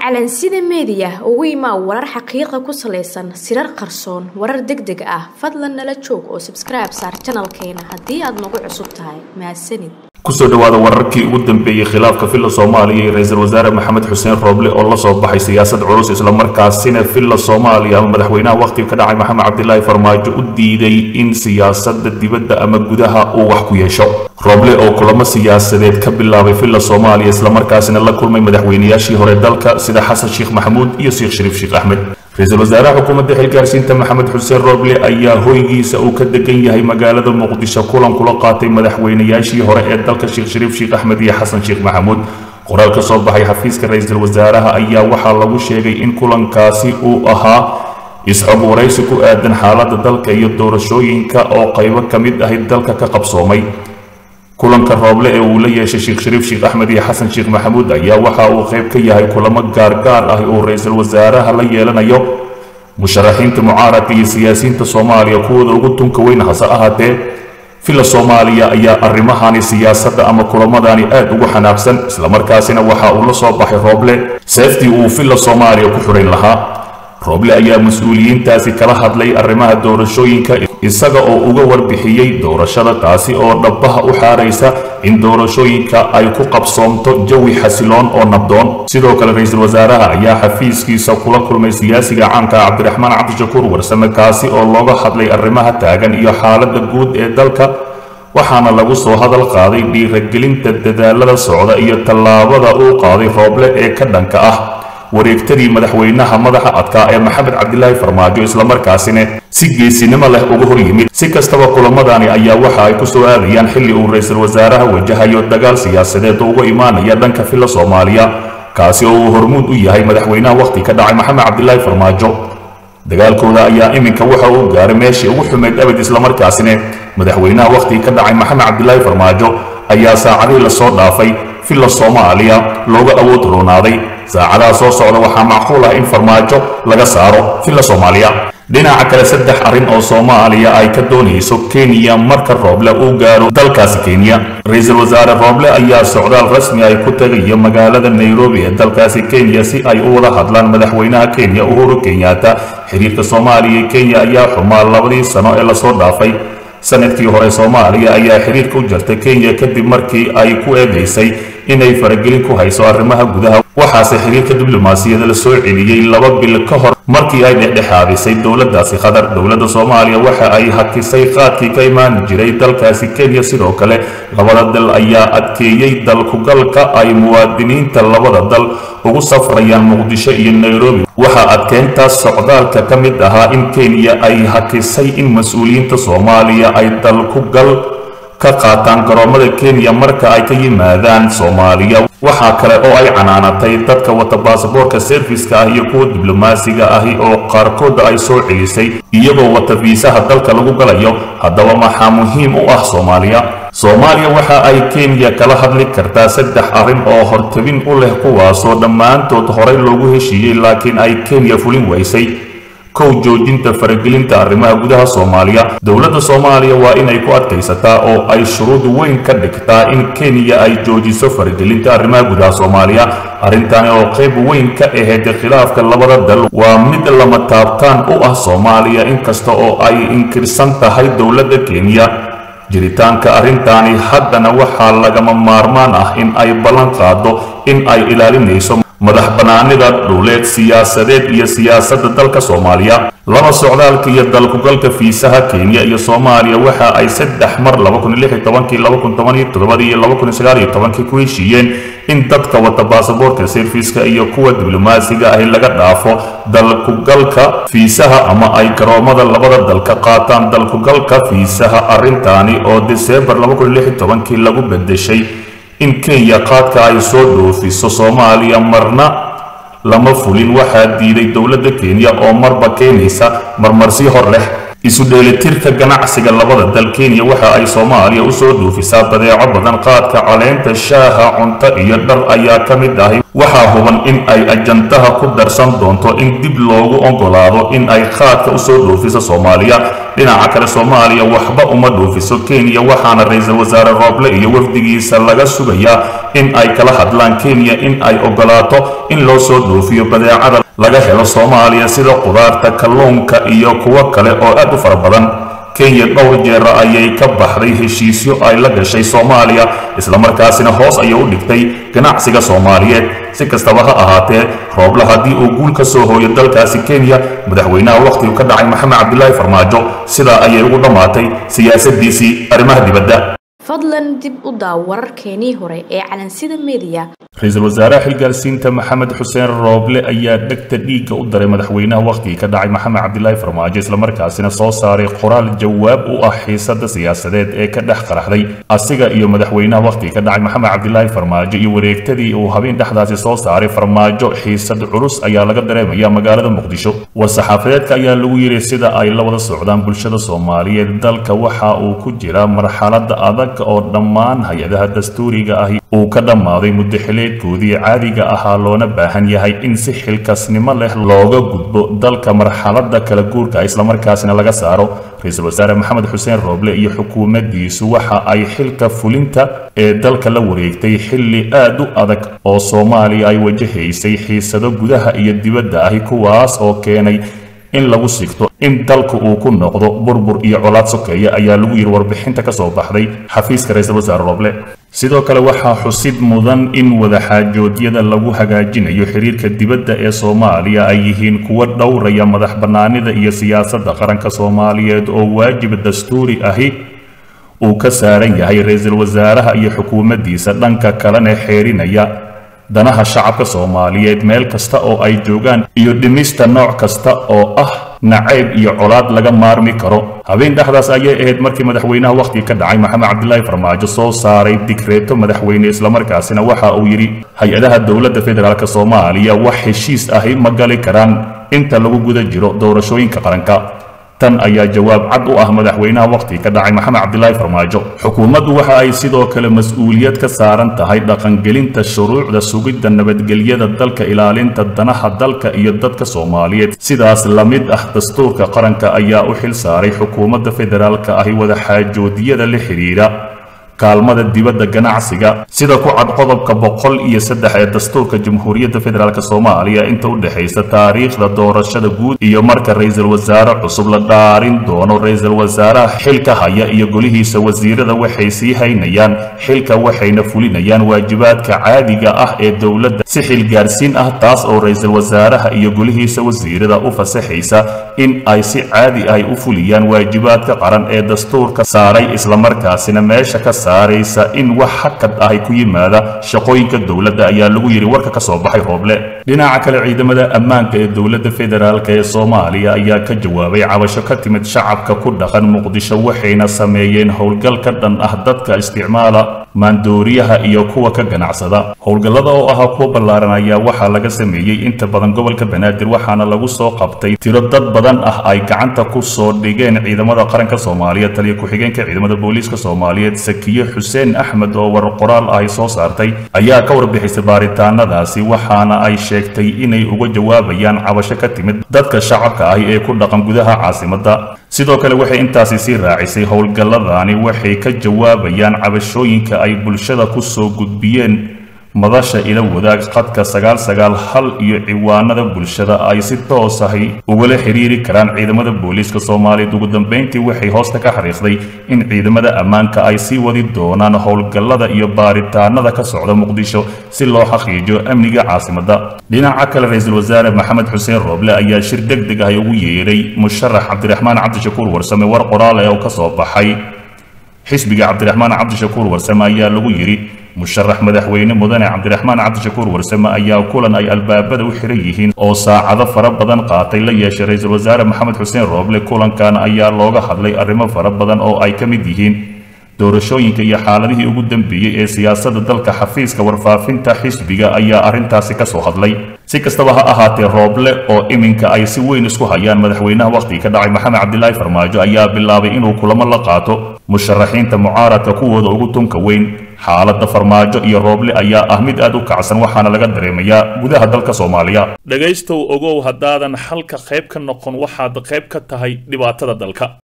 calansida meediya ugu imaa warar xaqiiqa ku salaysan sirar qarsoon warar deg deg ah fadlan nala joog oo sabskribe saar janalkeena haddii aad nagu cusub tahay mahadsanid kusoo dhawaada wararkii ugu dambeeyey khilaafka filla soomaaliya iyo ra-iisul wasaare maxamed xuseen rooble oo la soo baxay siyaasad culus islamarkaasina filla soomaaliya ama madaxweynaha wakhtiga ka dhacay maxamed cabdilaahi farmaajo u diiday in siyaasada dibadda ama gudaha uu wax ku yeesho rooble oo kulamo siyaasadeed ka bilaabay filla soomaaliya islamarkaasina la kulmay madaxweynayaashii hore dalka sida xasan sheekh maxamuud iyo sheekh shariif sheekh axmed ra-iisul wasaaraha xukuumadda xilgaarsiinta maxamed xuseen rooble ayaa hoygiisa uu ka degan yahay magaalada muqdisho kulan kula qaatay madaxweynayaashii hore ee dalka sheekh shariif sheekh axmed iyo xasan sheekh maxamuud qoraal ka soo baxay xafiiska ra-iisul wasaaraha ayaa waxaa lagu sheegay in kulankaasi uu ahaa isxog waraysi ku aadan xaaladda dalka iyo doorashooyinka oo qaybo ka mid ahi dalka ka qabsoomay kulanka rooble ee uu la yeeshay sheekh shariif sheekh axmed iyo xasan sheekh maxamuud ayaa waxa uu qayb ka yahay kulamo gaargaar ah uu ra-iisul wasaaraha la yeelanayo musharaxiinta mucaaradka iyo siyaasiyiinta soomaaliya kuwooda ugu tunka weyn hase ahaatee filla soomaaliya ayaa arrimahani siyaasadda ama kulamadani aad ugu xanaaqsan islamarkaasina waxa uu la soo baxay rooble seeftii uu filla soomaaliya ku xidhayn lahaa rooble ayaa mas-uuliyiintaasi kala hadlay arrimaha doorashooyinka isaga oo uga warbixiyey doorashada taasi oo dhabbaha u xaaraysa in doorashooyinka ay ku qabsoomto jawi xasiloon oo nabdoon sidoo kale ra-iisul wasaaraha ayaa xafiiskiisa kula kulmay siyaasiga caanka cabdiraxmaan cabdishakuur warsame kaasi oo looga hadlay arrimaha taagan iyo xaaladda guud ee dalka waxaana lagu soo hadal qaaday dhiiragelinta dadaalada socda iyo tallaabada uu qaaday rooble ee ka dhanka ah wareegtadii madaxweynaha madaxa adkaa ee maxamed cabdilaahi farmaajo islamarkaasina si geesinimo leh uga hor yimid si kastaba kulamadani ayaa waxa ay ku soo aadayaan xilli uu ra-iisul wasaaraha wajahayo dagaal siyaasadeed oo uga imaanaya dhanka filla soomaaliya kaasi oo uu hormuud u yahay madaxweynaha wakhti ka dhacay maxamed cabdilaahi farmaajo dagaalkooda ayaa iminka waxa uu gaaray meeshii ugu xumeyd abad islamarkaasina madaxweynaha wakhti ka dhacay maxamed cabdilaahi farmaajo ayaa saacadihii lasoo dhaafay filla soomaaliya looga awood roonaaday saacadaha soo socda waxaa macquul ah in farmaajo laga saaro filla soomaaliya dhinaca kale saddex arrin oo soomaaliya ay ka doonayso kenya marka rooble uu gaaro dalkaasi kenya ra-iisul wasaare rooble ayaa socdaal rasmi ay ku tagayo magaalada nairobi ee dalkaasi kenya si ay u wada hadlaan madaxweynaha kenya uhuru kenyatta xiriirka soomaaliya iyo kenya ayaa xumaa labadii sano ee lasoo dhaafay sanadkii hore soomaaliya ayaa xiriirka u jartay kenya kadib markii ay ku eedaysay inay faragelin ku hayso arrimaha gudaha waxaase xiriirka diblomaasiyada la soo celiyey laba bil ka hor markii ay dhexdhexaadisay dowladdaasi qatar dowladda soomaaliya waxa ay hakisay qaadkii ka imaan jiray dalkaasi kenya sidoo kale labada dal ayaa adkeeyey dalkugalka ay muwaadiniinta labada dal ugu safrayaan muqdisho iyo nairobi waxaa adkeyntaas socdaalka ka mid ahaa in kenya ay hakisay in mas-uuliyiinta soomaaliya ay dalkugal ka qaataan garoomada kenya marka ay ka yimaadaan soomaaliya waxaa kale oo ay canaanatay dadka wata baasaboorka serviska ah iyo kuwa diblomaasiga ahi oo qaarkooda ay soo celisay iyagoo wata fiisaha dalka lagu galayo haddaba maxaa muhiim u ah soomaaliya soomaaliya waxa ay kenya kala hadli kartaa saddex arrin oo hortabin u leh kuwaasoo dhammaantood horey loogu heshiiyey laakiin ay kenya fulin waysay kow joojinta faragelinta arrimaha gudaha soomaaliya dowladda soomaaliya waa inay ku adkaysataa oo ay shuruud weyn ka dhigtaa in kenya ay joojiso faragelinta arrimaha gudaha soomaaliya arrintani oo qayb weyn ka ahayd khilaafka labada dal waa mid lama taabtaan u ah soomaaliya inkasta oo ay inkirsan tahay dowladda kenya jiritaanka arrintaani haddana waxaa lagama maarmaan ah in ay ballan qaado in ay ilaalinayso madax bannaanida dhuleed siyaasadeed iyo siyaasadda dalka soomaaliya laba socdaalka iyo dalkugalka fiisaha kenya iyo soomaaliya waxa ay saddex mar iyo ku heshiiyeen in dadka wata baasaboorka serviska iyo kuwa diblomaasiga ahi laga dhaafo dalkugalka fiisaha ama ay garoomada labada dal ka qaataan dalkugalka fiisaha arrintaani oo deseembar lagu bedeshay in kenya qaadka ay soo dhoofiso soomaaliya marna lama fulin waxaa diiday dowladda kenya oo marba keenaysa marmarsi hor leh isu dheelitirka ganacsiga labada dal kenya waxa ay soomaaliya usoo dhuufisaa badeeco badan qaadka caleenta shaaha cunto iyo dhar ayaa ka mid ahi waxaa huban in ay ajandaha ku darsan doonto in dib loogu ogolaado in ay qaadka usoo dhuufiso soomaaliya dhinaca kale soomaaliya waxba uma dhuufiso kenya waxaana ra-iisul wasaare rooble iyo wafdigiisa laga sugayaa in ay kala hadlaan kenya in ay ogolaato in loo soo dhuufiyo badeecada laga helo soomaaliya sida qudaarta kalluunka iyo kuwo kale oo aad u fara badan kenya dhowr jeera ayay ka baxday heshiisyo ay la gashay soomaaliya islamarkaasina hoos ayay u dhigtay ganacsiga soomaaliyeed si kastaba ha ahaatee rooble haddii uu guul ka soo hooyo dalkaasi kenya madaxweynaha wakhtigu ka dhacay maxamed cabdilaahi farmaajo sidaa ayay ugu dhammaatay siyaasadiisii arrimaha dibadda fadlan dib u daaw wararkeenii hore ee calansida meediya ra-iisul wasaaraha xilgaarsiinta maxamed xuseen rooble ayaa dhegta dhiigga u daray madaxweynaha wakhtigii ka dhacay maxamed cabdilaahi farmaajo islamarkaasina soo saaray qoraal jawaab u ah xiisada siyaasadeed ee ka dhex qaraxday asiga iyo madaxweynaha wakhtigii ka dhacay maxamed cabdilaahi farmaajo iyo wareegtadii uu habeen dhexdaasi soo saaray farmaajo xiisad culus ayaa laga dareemaya magaalada muqdisho war-saxaafadeedka ayaa lagu yidhi sida ay la wada socdaan bulshada soomaaliyeed dalka waxa uu ku jira marxalada adag oo dhammaan hay-adaha dastuuriga ahi uu ka dhammaaday muddo xileedkoodii caadiga ahaa loona baahan yahay in si xilkasnimo leh looga gudbo dalka marxalada kala guurka islamarkaasina laga saaro ra-iisul wasaare maxamed xuseen rooble iyo xukuumaddiisu waxa ay xilka fulinta ee dalka la wareegtay xilli aad u adag oo soomaaliya ay wajahaysay xiisado gudaha iyo dibadda ahi kuwaas oo keenay in lagu sigto in dalku uu ku noqdo burbur iyo colaad sokeeya ayaa lagu yidhi warbixinta ka soo baxday xafiiska ra-iisul wasaare rooble sidoo kale waxaa xusid mudan in wadaxaajoodyada lagu hagaajinayo xiriirka dibadda ee soomaaliya ay yihiin kuwo dhowraya madax bannaanida iyo siyaasadda qaranka soomaaliyeed oo waajib dastuuri ahi uu ka saaran yahay ra-iisul wasaaraha iyo xukuumaddiisa dhanka kalena xeerinaya danaha shacabka soomaaliyeed meel kasta oo ay joogaan iyo dhimista nooc kasta oo ah nacayb iyo colaad laga maarmi karo habeen dhexdaas ayay ahayd markii madaxweynaha wakhtiga ka dhacay maxamed cabdilaahi farmaajo soo saaray digreeto madaxweyne islamarkaasina waxa uu yidhi hay-adaha dowladda federaalk soomaaliya wax heshiis ahi ma gali karaan inta lagu guda jiro doorashooyinka qaranka tan ayaa jawaab cad u ah madaxweynaha wakhtiga ka dhacay maxamed cabdilaahi farmaajo xukuumaddu waxa ay sidoo kale mas-uuliyad ka saaran tahay dhaqangelinta shuruucda sugidda nabadgelyada dalka ilaalinta danaha dalka iyo dadka soomaaliyeed sidaas la mid ah dastuurka qaranka ayaa u xil saaray xukuumadda federaalka ahi wadaxaajoodyada la xidhiidha kaalmada dibadda ganacsiga sida ku cad qodobka boqol iyo saddex ee dastuurka jamhuuriyadda federaalk soomaaliya inta u dhexaysa taariikhda doorashada guud iyo marka ra-iisul wasaare cusub la dhaarin doono ra-iisul wasaaraha xilka haya iyo golihiisa wasiirada waxay sii haynayaan xilka waxayna fulinayaan waajibaadka caadiga ah ee dowladda si xilgaarsiin ah taas oo ra-iisul wasaaraha iyo golihiisa wasiirada u fasaxaysa in ay si caadi ah u fuliyaan waajibaadka qaran ee dastuurka saaray islamarkaasina meesha ka saaraysa in wax hakad ahi ku yimaada shaqooyinka dowladda ayaa lagu yidhi warka ka soo baxay rooble dhinaca kale ciidamada ammaanka ee dowladda federaalk ee soomaaliya ayaa ka jawaabay cabasho ka timid shacabka ku dhaqan muqdisho waxayna sameeyeen howlgal ka dhan ah dadka isticmaala maandooriyaha iyo kuwa ka ganacsada howlgallada oo ahaa kuwa ballaaran ayaa waxaa laga sameeyey inta badan gobolka banaadir waxaana lagu soo qabtay tiro dad badan ah ay gacanta ku soo dhigeen ciidamada qaranka soomaaliya taliya ku-xigeenka ciidamada booliiska soomaaliyeed sakiye xuseen axmed oo war qoraal ahy soo saartay ayaa ka warbixisay baaritaanadaasi waxaana ay sheegtay inay uga jawaabayaan cabasho ka timid dadka shacabka ahi ee ku dhaqan gudaha caasimadda sidoo kale waxay intaasi sii raacisay howlgalladani waxay ka jawaabayaan cabashooyinka ay bulshada ku soo gudbiyeen madasha ila wadaag qadka sagaal sagaal hal iyo ciwaanada bulshada ay si toos ahi ugala xiriiri karaan ciidamada booliiska soomaaliyeed ugu dambeyntii waxay hoosta ka xariiqday in ciidamada ammaanka ay sii wadi doonaan howlgallada iyo baaritaanada ka socda muqdisho si loo xaqiijiyo amniga caasimadda dhinaca kale ra-iisul wasaare maxamed xuseen rooble ayaa shir deg deg ah ugu yeedhay musharax cabdiraxmaan cabdishakuur warsame war qoraal ee oo ka soo baxay xisbiga cabdiraxmaan cabdishakuur warsame ayaa lagu yidhi musharax madaxweyne mudane cabdiraxmaan cabdishakuur warsame ayaa kulan ay albaabada u xiran yihiin oo saacado fara badan qaatay la yeeshay ra-iisul wasaare maxamed xuseen rooble kulankan ayaa looga hadlay arrimo fara badan oo ay ka mid yihiin doorashooyinka iyo xaaladihii ugu dambeeyey ee siyaasadda dalka xafiiska warfaafinta xisbiga ayaa arrintaasi ka soo hadlay si kastaba ha ahaatee rooble oo iminka ay si weyn isku hayaan madaxweynaha wakhtiga ka dhacay maxamed cabdilaahi farmaajo ayaa bilaabay inuu kulamo la qaato musharaxiinta mucaaradka kuwooda ugu tunka weyn xaaladda farmaajo iyo rooble ayaa ah mid aad u kacsan waxaana laga dareemayaa gudaha dalka soomaaliya dhegaystow ogow haddaadan xalka qayb ka noqon waxaad qayb ka tahay dhibaatada dalka